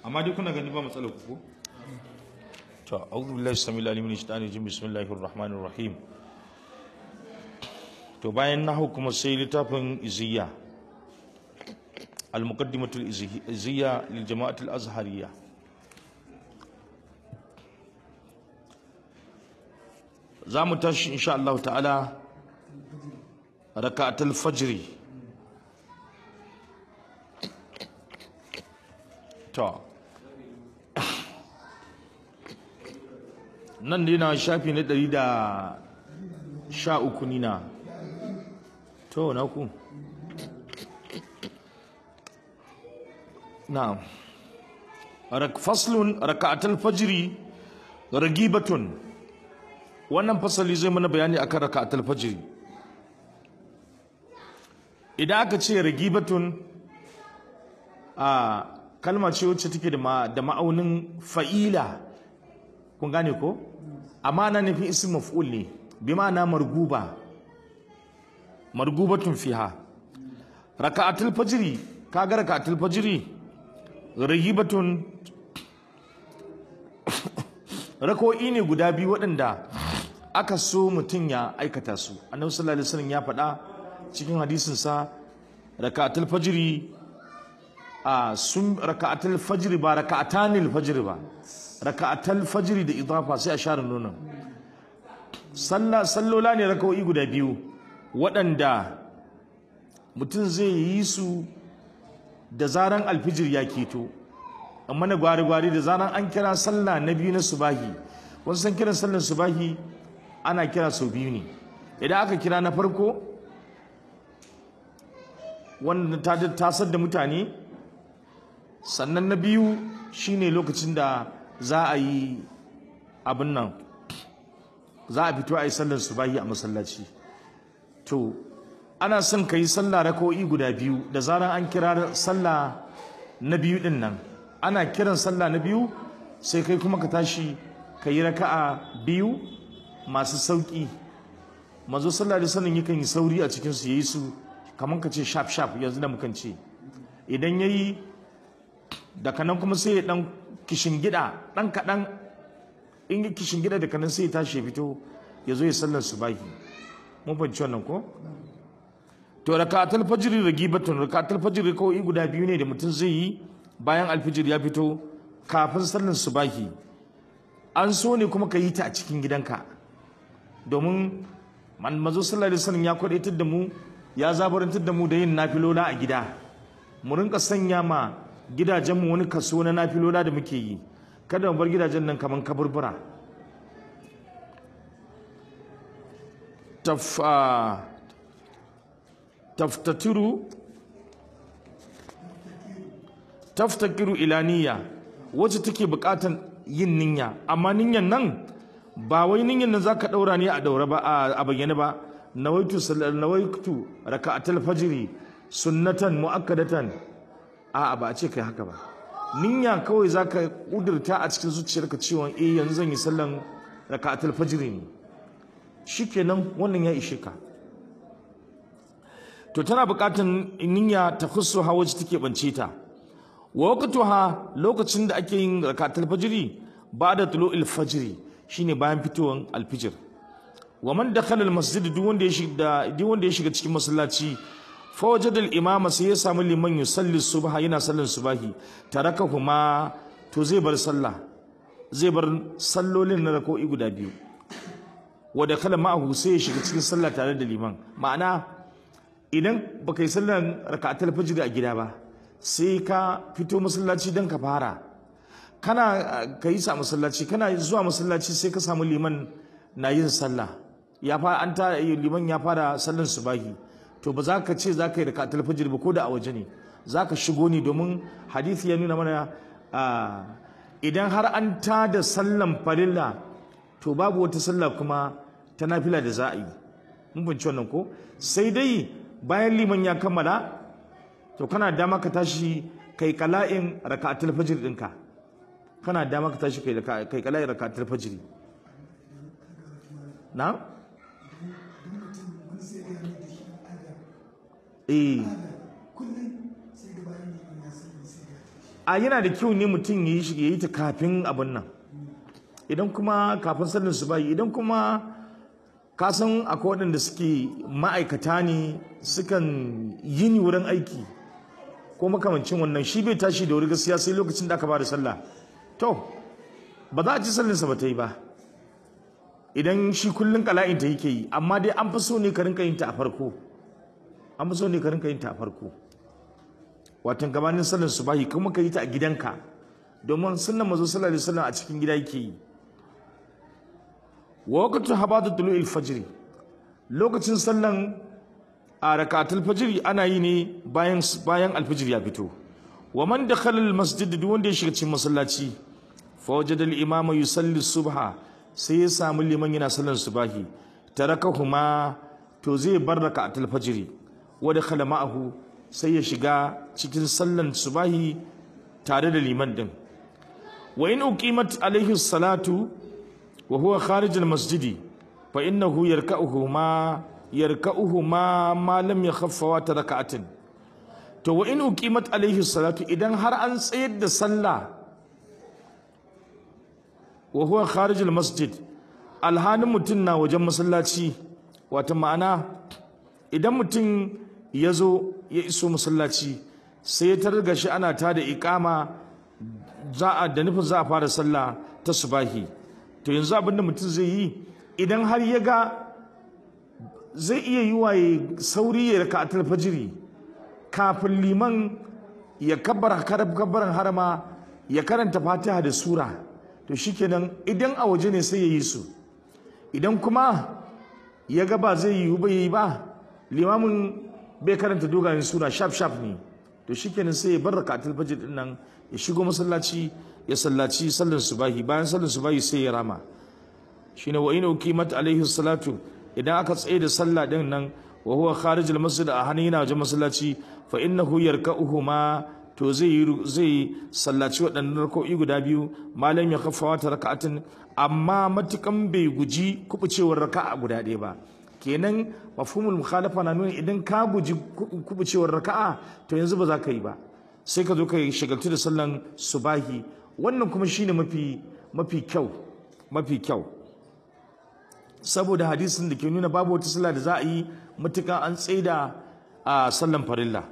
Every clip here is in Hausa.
amma dai kuna gani ba matsalar ku ko to a'udhu billahi samil alim min shaitani rajim bismillahir rahmanir rahim to bayan nahu kuma sai littafin iziya al-muqaddimatul iziya lil jama'atul azhariyya za mu tashi insha Allah ta'ala raka'atul fajri to nan dai na shafi na ɗari da sha uku nina to na ku na faslun raka'atul fajri ragibatun wannan fasali zai mana bayani akan raka'atul fajri idan aka ce ragibatun a kalma ce wacce take da ma'aunin fa'ila kun gane ko amma na nufin ism maf'ul ne bi ma'ana marguba margubatun fiha raka'atul fajri kaga raka'atul fajri ragibatun rako'i ne guda biyu waɗanda aka so mutum ya aikata su annabi sallallahu alaihi wasallam ya faɗa cikin hadisin sa raka'atul fajri a sun raka'atul fajri ba raka'atanil fajri ba raka'atul fajri da idafa sai a share nonon sallah sallola ne raka'o'i guda biyu waɗanda mutum zai yi su da zaran alfijir ya keto amma na gwari-gwari da zaran an kira sallah na biyu na subahi wasu san kiran sallar subahi ana kira sau biyu ne idan aka kira na farko wanda ta tasar da mutane sannan na biyu shine lokacin da za a yi abin nan za a fito a yi sallar subahi a masallaci to ana son ka yi sallah raka'o'i guda biyu da zaran an kira sallah na biyu din nan ana kiran sallah na biyu sai kai kuma ka tashi ka yi raka'a biyu masu sauƙi mazo sallah da sanin yakan yi sauri a cikin su yayi su kamar ka ce sharp sharp yanzu da mukan ce idan yayi daga nan kuma sai ya dan kishin gida dan kadan in yi kishin gida daga nan sai ya tashi ya fito ya zo ya sallar subahi mun fahimci wannan ko to rakatul fajr ragibatun rakatul fajr kawai guda biyu ne da mutum zai yi bayan alfijir ya fito kafin sallar subahi an so ne kuma ka yi ta a cikin gidanka domin manzo sallallahu alaihi wasallam ya kwadaitar da mu ya zabarantar da mu da yin nafilola a gida mu rinka sanya ma gidajen mu wani kaso na nafilola da muke yi kada mu bar gidajen nan kaman kaburbura taf taftatiru taftakiru ila niyya wacce take bukatan yin niyya amma niyyan nan ba wai niyyan nan zaka daura ne a daura ba a bayyane ba nawaitu nawaitu raka'atul fajri sunnatan muakkadatan a ba a ce kai haka ba niyya kawai zaka kudurta a cikin zuciyarka cewa eh yanzu zan yi sallan raka'atul fajri ne shikenan wannan ya ishe ka to tana bukatan niyya ta khussuha wacce take bance ta wa waqtuha lokacin da ake yin rakatul fajri ba'da tulu'il fajri shine bayan fitowar alfijir wa man dakhala almasjid duk wanda ya shiga duk wanda ya shiga cikin masallaci fa wajada al-imama sai ya samu liman yusalli subha yana sallan subahi tarakahuma to zai bar sallah zai bar sallolin na rako'i guda biyu wa dakhala ma'ahu sai ya shiga cikin sallah tare da liman ma'ana idan baka yi sallan rakatul fajr a gida ba sai ka fito masallaci don ka fara kana ka yi sa masallaci kana zuwa masallaci sai ka samu liman na yin sallah ya fara an ta liman ya fara sallan subahi to ba za ka ce za ka yi da fajr ba ko da a waje ne za ka shigo ne domin hadisi ya nuna mana idan har an ta da sallan farilla to babu wata sallah kuma ta nafila da za a yi mun fahimci wannan ko sai dai bayan liman ya kammala to kana dama ka tashi kai kala'in raka'atul fajr dinka kana dama ka tashi kai kai kala'in raka'atul fajr na eh a yana da kyau ne mutum ya yi shi ya yi ta kafin abin nan idan kuma kafin sallar su bayi idan kuma ka san akwai waɗanda suke ma'aikata ne sukan yi ni wurin aiki ko makamancin wannan shi bai tashi da wuri gaskiya sai lokacin da aka ba da sallah to ba za a ci sallinsa ba ta yi ba idan shi kullum kala'in ta yake yi amma dai an fi so ne ka rinka yin ta a farko an fi so ne ka rinka yin ta a farko watan gabanin sallar subahi kuma ka yi ta a gidanka domin sunnan mazo sallallahu alaihi wasallam a cikin gida yake yi wa waqtu habatu tulu'il fajr lokacin sallan a rakatul fajr ana yi ne bayan bayan alfajr ya fito wa man dakhala al masjid duk wanda ya shiga cikin masallaci fa wajada al imama yusalli subha sai ya samu liman yana sallar subahi tarakahuma to zai bar rakatul fajr wa dakhala ma'ahu sai ya shiga cikin sallan subahi tare da liman din wa in uqimat alaihi salatu wa huwa kharij al masjidi fa innahu yarka'uhu ma yarka'uhu ma ma lam yakhaffa wa raka'atin to wa in uqimat alaihi salatu idan har an tsayar da sallah wa huwa kharij al masjid alhanin mutum na wajen masallaci wata ma'ana idan mutum ya zo ya iso masallaci sai ya targa shi ana ta da ikama za a da nufin za a fara sallah ta subahi to yanzu abin da mutum zai yi idan har ya ga zai iya yi waye sauri ya raka atar fajiri kafin liman ya kabbar kabbaran harama ya karanta fatiha da sura to shikenan idan a waje ne sai ya yi su idan kuma ya ga ba zai yi ba yi ba limamin bai karanta dogayen sura shaf shaf ne to shikenan sai ya bar rakatul fajr din nan ya shigo masallaci ya sallaci sallar subahi bayan sallar subahi sai ya rama shine wa in uqimat alaihi salatu idan aka tsaye da sallah din nan wa huwa kharij al masjid a hannun yana wajen masallaci fa innahu yarka'uhuma to zai zai sallaci waɗannan rak'o'i guda biyu malam ya kafa wata raka'atin amma matukan bai guji kubucewar raka'a guda ɗaya ba kenan mafhumul mukhalafa na nuna idan ka guji kubucewar raka'a to yanzu ba za ka yi ba sai ka zo ka shagaltu da sallan subahi wannan kuma shine mafi mafi kyau mafi kyau saboda hadisin da ke nuna babu wata sallah da za a yi matukan an tsaida a sallan farilla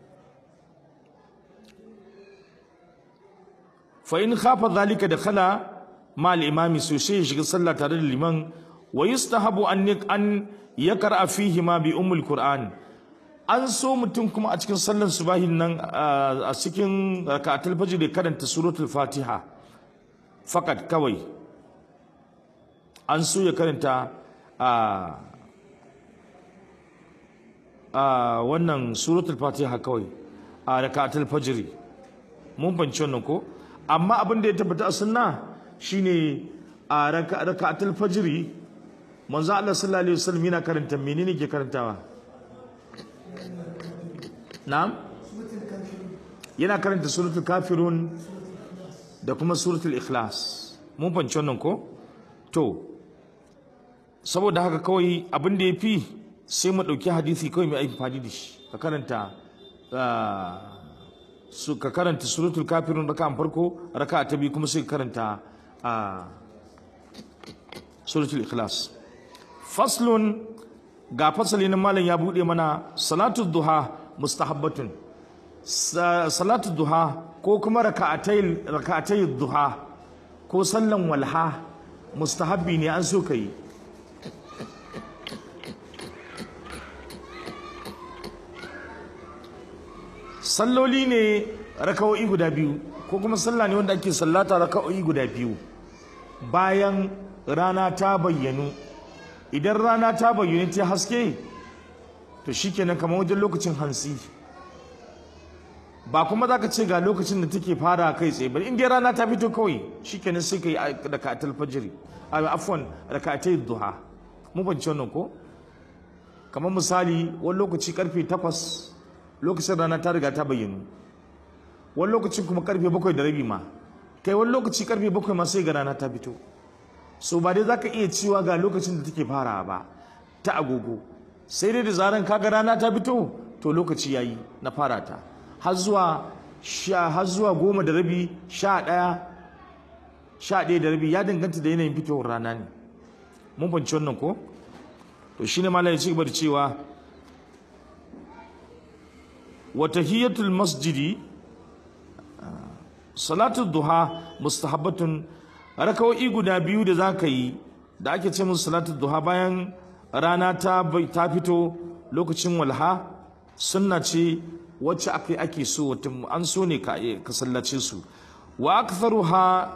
fa in khafa zalika da khala ma al-imami so sai ya shiga sallah tare da liman wa yustahabu an an yakra fihi ma bi ummul qur'an an so mutum kuma a cikin sallar subahin nan a cikin rak'atul fajr da karanta suratul fatiha fakat kawai an so ya karanta a a wannan suratul fatiha kawai a rak'atul fajr mun banci wannan ko amma abin da ya tabbata a sunna shine a raka'atul fajri manzo Allah sallallahu alaihi wasallam yana karanta menene ke karantawa na'am yana karanta suratul kafirun da kuma suratul ikhlas mun fanci wannan ko to saboda haka kawai abin da yafi sai mu dauki hadisi kawai mai amfani da shi ka karanta su ka karanta suratul kafirun raka'an farko raka'a ta biyu kuma sai ka karanta a suratul ikhlas faslun ga fasali na malam ya bude mana salatu duha mustahabbatun salatu duha ko kuma raka'atai raka'atai duha ko sallan walha mustahabbi ne an so kai salloli ne raka'o'i guda biyu ko kuma sallah ne wanda ake sallata raka'o'i guda biyu bayan rana ta bayyanu idan rana ta bayyana ta haske to shikenan kamar wajen lokacin hansi ba kuma zaka ce ga lokacin da take fara kai tsaye ba in dai rana ta fito kawai shikenan sai kai raka'atul fajr a afwan raka'atai duha mun fahimci wannan ko kamar misali wani lokaci karfe 8 lokacin rana ta riga ta bayyana wani lokacin kuma karfe 7 da rabi ma kai wani lokaci karfe 7 ma sai ga rana ta fito so ba dai zaka iya cewa ga lokacin da take fara ba ta agogo sai dai da zaran kaga rana ta fito to lokaci yayi na fara ta har zuwa sha har zuwa goma da rabi sha ɗaya sha ɗaya da rabi ya danganta da yanayin fitowar rana ne mun fahimci wannan ko to shine malai ya ci gaba da cewa wa tahiyatul masjidi salatu duha mustahabbatun rakawoyi guda biyu da zaka yi da ake ce musu salatu duha bayan rana ta ta fito lokacin walha sunna ce wacce ake ake so wata an so ne ka ka sallace su wa aktharuha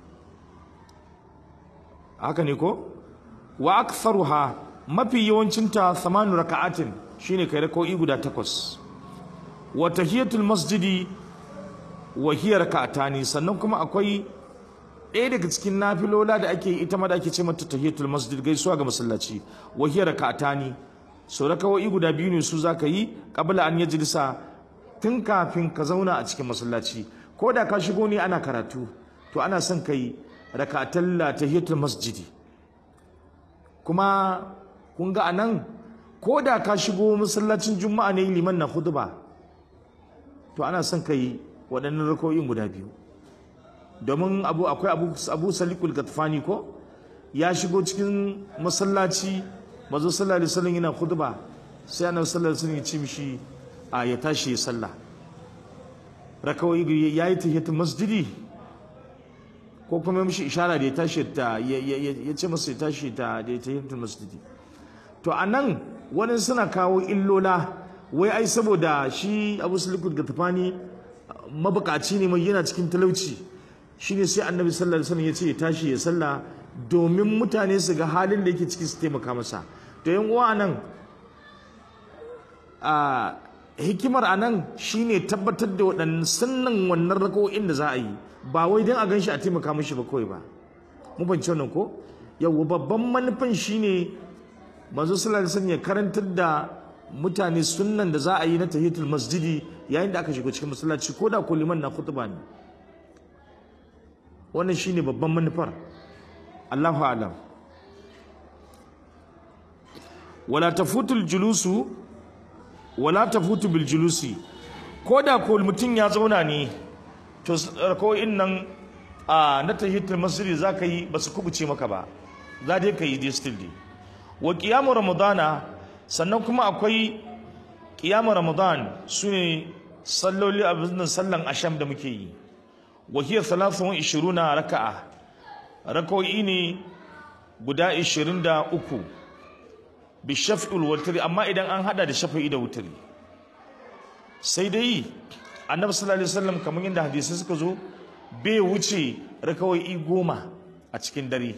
haka ne ko wa aktharuha mafi yawancinta samanu raka'atin shine kai rakawoyi guda takwas wa tahiyatul masjidi wa hiya raka'atani sannan kuma akwai ɗaya daga cikin nafilola da ake ita ma da ake ce mata tahiyatul masjid gaisuwa ga masallaci wa hiya raka'atani so rakawai guda biyu ne su zaka yi qabla an yajlisa tun kafin ka zauna a cikin masallaci ko da ka shigo ne ana karatu to ana son kai raka'atal tahiyatul masjidi kuma kun ga anan ko da ka shigo masallacin juma'a ne liman na khutba to ana son kai waɗannan rako'in guda biyu domin abu akwai abu abu salikul gatfani ko ya shigo cikin masallaci mazo sallallahu alaihi wasallam yana khutba sai annabi sallallahu alaihi wasallam ya ce mishi a ya tashi ya salla rakawai yayi tahiyatul masjidi ko kuma mishi ishara da ya tashi ta ya ce masa ya tashi ta da tahiyatul masjidi to anan wani suna kawo illola wai ai saboda shi abu salikul gatfani mabukaci ne mai yana cikin talauci shine sai annabi sallallahu alaihi wasallam ya ce ya tashi ya salla domin mutane su ga halin da yake ciki su taimaka masa to yan uwa nan a hikimar anan shine tabbatar da waɗannan sunnan wannan rako'in da za a yi ba wai don a ganshi a taimaka mishi ba kawai ba mu ban wannan ko yawa babban manufan shine manzo sallallahu alaihi wasallam ya karantar da mutane sunnan da za a yi na tahiyatul masjidi yayin da aka shigo cikin masallaci ko da ko liman na khutba ne wannan shine babban manufar Allahu a'lam wala tafutul julusu wala tafutu bil julusi ko da ko mutum ya zauna ne to ko nan a na tahiyatul masjidi zaka yi basu kubuce maka ba za dai ka yi dai still dai wa qiyamu ramadana sannan kuma akwai qiyamu ramadan sune salloli a biznin sallan asham da muke yi wa hiya 23 raka'a rak'o'i ne guda 23 bi shaf'il witri amma idan an hada da shafi'i da wutri sai dai annabi sallallahu alaihi wasallam kamar yadda hadisi suka zo bai wuce rak'o'i goma a cikin dare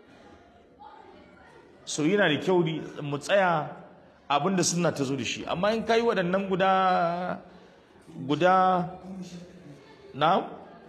so yana da kyau mu tsaya abinda suna ta zo da shi amma in kai waɗannan guda guda na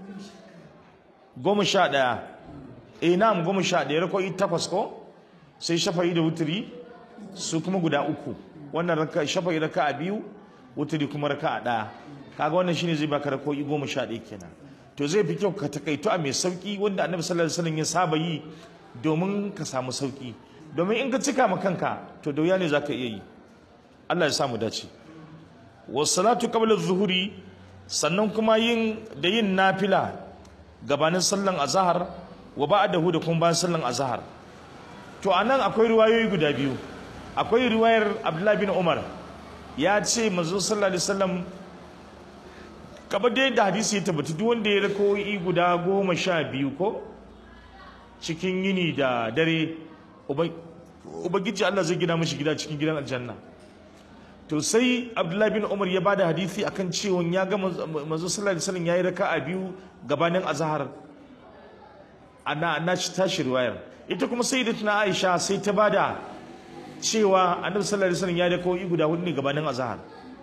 goma sha ɗaya eh na'am goma sha ɗaya rako'i takwas ko sai shafa'i da wuturi su kuma guda uku wannan raka shafa'i raka a biyu wuturi kuma raka a ɗaya kaga wannan shine zai baka rako'i goma sha ɗaya kenan to zai fi kyau ka takaito a mai sauki wanda annabi sallallahu alaihi wasallam ya saba yi domin ka samu sauki domin in ka cika ma kanka to da wuya ne zaka iya yi Allah ya sa mu dace wassalatu qabla zuhuri sannan kuma yin da yin nafila gabanin sallan azhar wa ba'dahu da kuma bayan sallan azhar to anan akwai riwayoyi guda biyu akwai riwayar Abdullah bin Umar ya ce manzo sallallahu alaihi wasallam kamar da yadda hadisi ya tabbata duk wanda ya rakoyi guda goma sha biyu ko cikin yini da dare ubangiji Allah zai gina mashi gida cikin gidan aljanna to sai abdullahi bin umar ya bada hadisi akan cewa ya ga manzo sallallahu alaihi wasallam yayi raka'a biyu gabanin azhar ana na tashi riwayar ita kuma sayyidatuna aisha sai ta bada cewa annabi sallallahu alaihi wasallam ya da kawai guda hudu ne gabanin azhar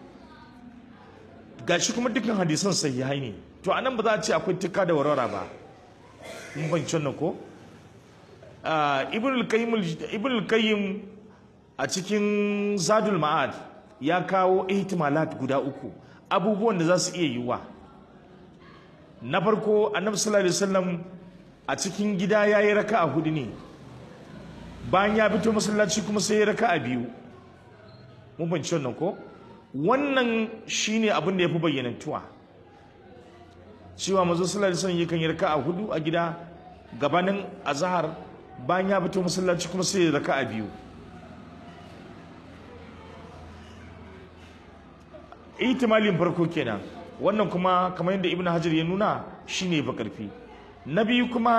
gashi kuma dukkan hadisan sahihai ne to anan ba za a ce akwai tukka da warwara ba mun bayyana nan ko ibn al-qayyim a cikin zadul ma'ad ya kawo ihtimalat guda uku abubuwan da za su iya yiwuwa na farko annabi sallallahu alaihi wasallam a cikin gida yayi raka'a hudu ne bayan ya fito masallaci kuma sai ya raka'a biyu mun bance wannan ko wannan shine abin da yafi bayyanantuwa cewa manzo sallallahu alaihi wasallam yakan yi raka'a hudu a gida gabanin azhar bayan ya fito masallaci kuma sai ya raka'a biyu ihtimalin farko kenan wannan kuma kamar yadda ibnu hajar ya nuna shine ba karfi na biyu kuma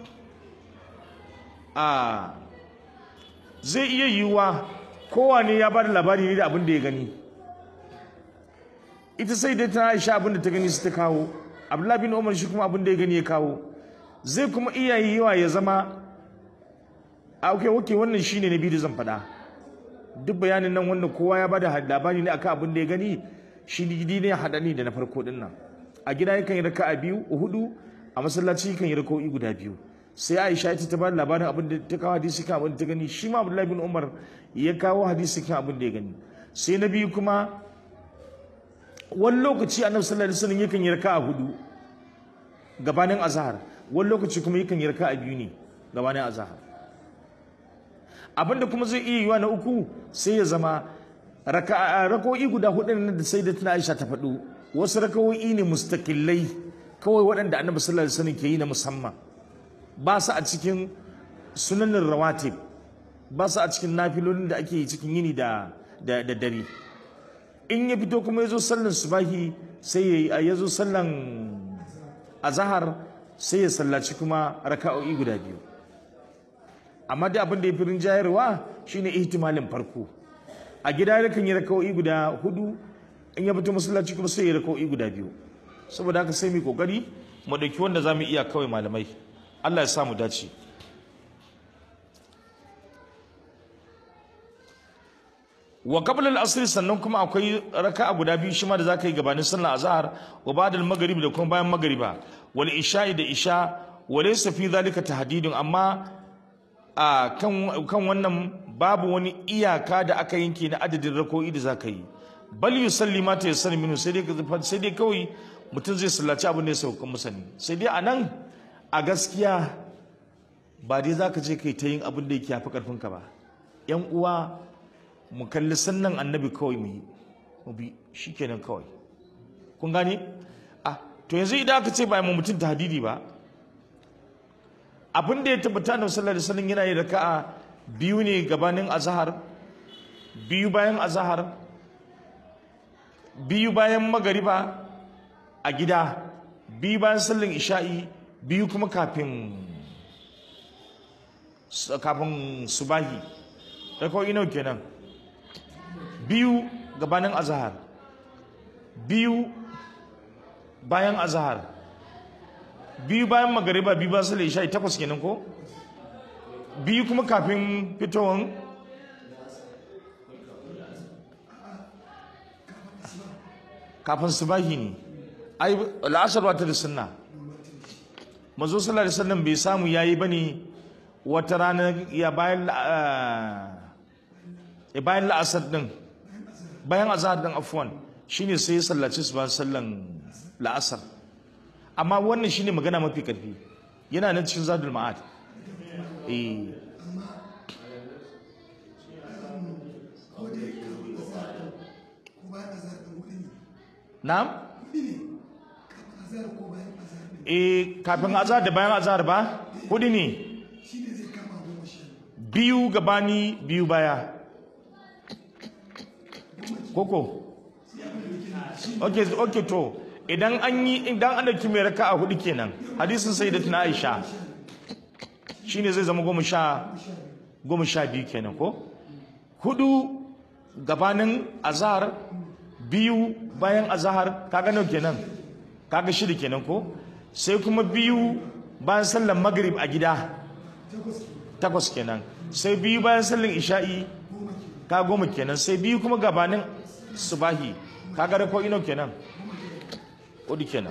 a zai iya yiwuwa kowane ya bada labari ne da abin da ya gani ita sai dai ta aisha abin da ta gani su ta kawo abdullahi bin umar shi kuma abin da ya gani ya kawo zai kuma iya yiwuwa ya zama a oke oke wannan shine na biyu da zan faɗa duk bayanin nan wanda kowa ya bada labari ne akan abin da ya gani shi gidi ne haɗa ni da na farko din nan a gida yakan yi raka a biyu hudu a masallaci yakan yi raka'o'i guda biyu sai Aisha ita ta bada labarin abin da ta kawo hadisi kan abin da ta gani shi ma Abdullahi bin Umar ya kawo hadisi kan abin da ya gani sai na biyu kuma wani lokaci Annabi sallallahu alaihi wasallam yakan yi raka'a hudu gabanin azhar wani lokaci kuma yakan yi raka'a biyu ne gabanin azhar abinda kuma zai iya yiwa na uku sai ya zama raka'o'i guda hudu nan da sai da tana Aisha ta faɗo wasu raka'o'i ne mustaqillai kawai waɗanda Annabi sallallahu alaihi wasallam ke yi na musamman ba su a cikin sunanin rawatib ba su a cikin nafilolin da ake yi cikin yini da da dare in ya fito kuma ya zo sallan subahi sai ya zo sallan azahar sai ya sallaci kuma raka'o'i guda biyu amma da abin da ya fi rinjayarwa shine ihtimalin farko a gida yakan yi raka'o'i guda hudu in ya fito masallaci kuma sai ya raka'o'i guda biyu saboda haka sai mu kokari mu dauki wanda zamu iya kawai malamai Allah ya samu dace wa qabla al-asr sannan kuma akwai raka'a guda biyu shi ma da zaka yi gabanin sallar azhar wa ba'da al-maghrib da kuma bayan magriba wal isha'i da isha wa laysa fi dhalika tahdidun amma a kan kan wannan babu wani iyaka da aka yanke na adadin rako'i da zaka yi bal yusalli ma ta yassar minhu sai dai sai dai kawai mutum zai sallaci abin da ya sauka masa ne sai dai anan a gaskiya ba dai za ka je kai ta yin abin da yake yafi karfinka ba yan uwa mu kalli sannan annabi kawai mu yi mu bi shikenan kawai kun gane ah to yanzu idan aka ce ba mu mutum tahdidi ba abin da ya tabbata da sallallahu alaihi wasallam yana yin raka'a biyu ne gabanin azhar biyu bayan azhar biyu bayan magariba a gida biyu bayan sallan isha'i biyu kuma kafin kafin subahi da kawai inau kenan biyu gabanin azahar biyu bayan azahar biyu bayan magariba biyu bayan sallan isha'i takwas kenan ko biyu kuma kafin fitowar kafin subahi ne ai la'asar ba ta da sunna manzo sallallahu alaihi wasallam bai samu yayi bane wata rana ya bayan ya bayan la'asar din bayan azhar din afwan shine sai ya sallaci su bayan sallan la'asar amma wannan shine magana mafi karfi yana nan cikin zadul ma'ad eh na'am eh kafin azhar da bayan azhar ba hudu ne biyu gabani biyu baya koko okay okay to idan an yi idan an dauki mai raka'a hudu kenan hadisin sayyidatuna Aisha shine zai zama goma sha goma sha biyu kenan ko hudu gabanin azhar biyu bayan azhar kaga nawa kenan kaga shida kenan ko sai kuma biyu bayan sallar maghrib a gida takwas kenan sai biyu bayan sallar isha'i ka goma kenan sai biyu kuma gabanin subahi kaga da ko ino kenan hudu kenan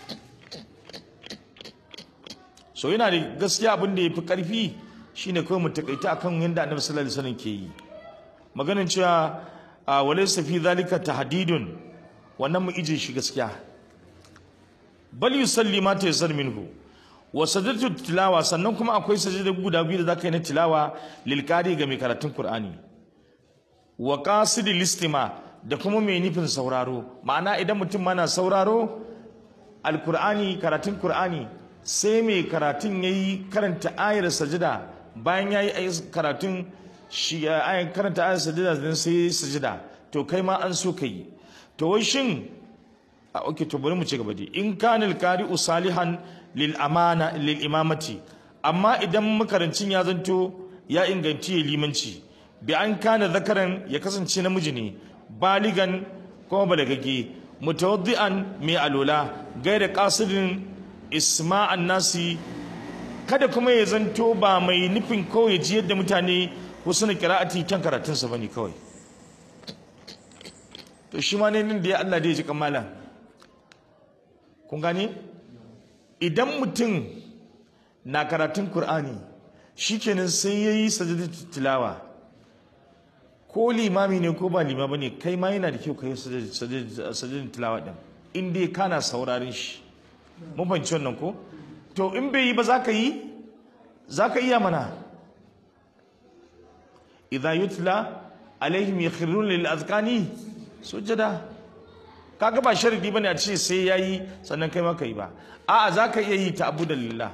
so yana da gaskiya abin da ya fi karfi shine kawai mu takaita akan yadda annabi sallallahu alaihi wasallam ke yi maganin cewa walaysa fi zalika tahdidun wannan mu ije shi gaskiya bal yusalli ma tayassar minhu wa sajadatu tilawa sannan kuma akwai sajada guda biyu da zaka yi na tilawa lil qari ga mai karatun qur'ani wa qasid listima da kuma mai nufin sauraro ma'ana idan mutum mana sauraro alkur'ani karatun kur'ani sai mai karatun ya yi karanta ayar sajida bayan ya yi karatun shi ayar karanta ayar sajida don sai sajida to kai ma an so ka yi to wai shin a oke to bari mu ci gaba dai in kanil qari'u salihan lil amana lil imamati amma idan makarancin ya zanto ya inganci ya limanci bi an kana zakaran ya kasance namiji ne baligan kuma balagage mutawaddi'an mai alola gaira qasidin isma'an nasi kada kuma ya zanto ba mai nufin kawai ya ji yadda mutane wasu na kira'ati kan karatunsa bane kawai to shi ma ne nan da ya Allah da ya ji kamala kun gane idan mutum na karatun Kur'ani shikenan sai yayi sajadatu tilawa ko limami ne ko ba limami ne kai ma yana da kyau kai sajadatu tilawa din in dai kana sauraron shi mun fahimci wannan ko to in bai yi ba za ka yi za ka iya mana idza yutla alaihim yakhrun lil azqani sujada kaga ba sharadi bane a ce sai yayi sannan kai ma kai ba a'a za ka iya yi ta abu lillah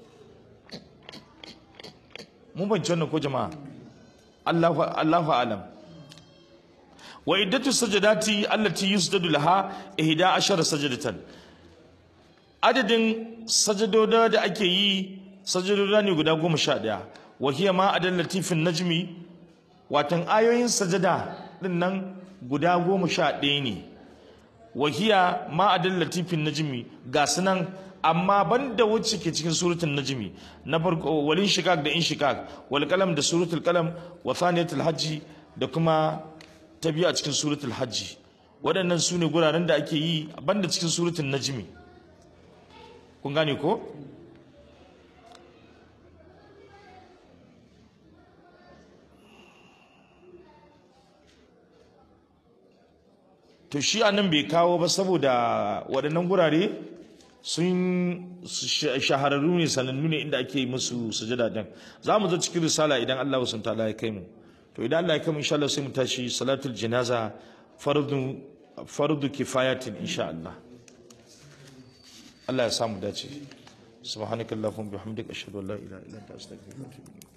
mun fahimci wannan ko jama'a Allahu Allahu alam wa iddatu sajadati allati yusjadu laha ihda ashara sajadatan adadin sajadoda da ake yi sajadoda ne guda goma sha ɗaya wa hiya ma adal latifin najmi watan ayoyin sajada din nan guda goma sha ɗaya ne wa hiya ma adal latifin najmi ga sunan amma banda wacce ke cikin suratul najmi na farko walin shikak da in shikak wal qalam da suratul qalam wa thaniyatul hajji da kuma ta biyu a cikin suratul hajji waɗannan su ne guraren da ake yi banda cikin suratul najmi kun gane ko to shi anan bai kawo ba saboda waɗannan gurare sun shahararru ne sanannu ne inda ake musu sujada din za mu zo cikin risala idan Allah wasu ta'ala ya kai mu to idan Allah ya kai mu insha Allah sai mu tashi salatul janaza fardu fardu kifayatin insha Allah Allah ya samu dace subhanakallahumma bihamdika ashhadu an la ilaha illa anta astaghfiruka wa atubu ilayk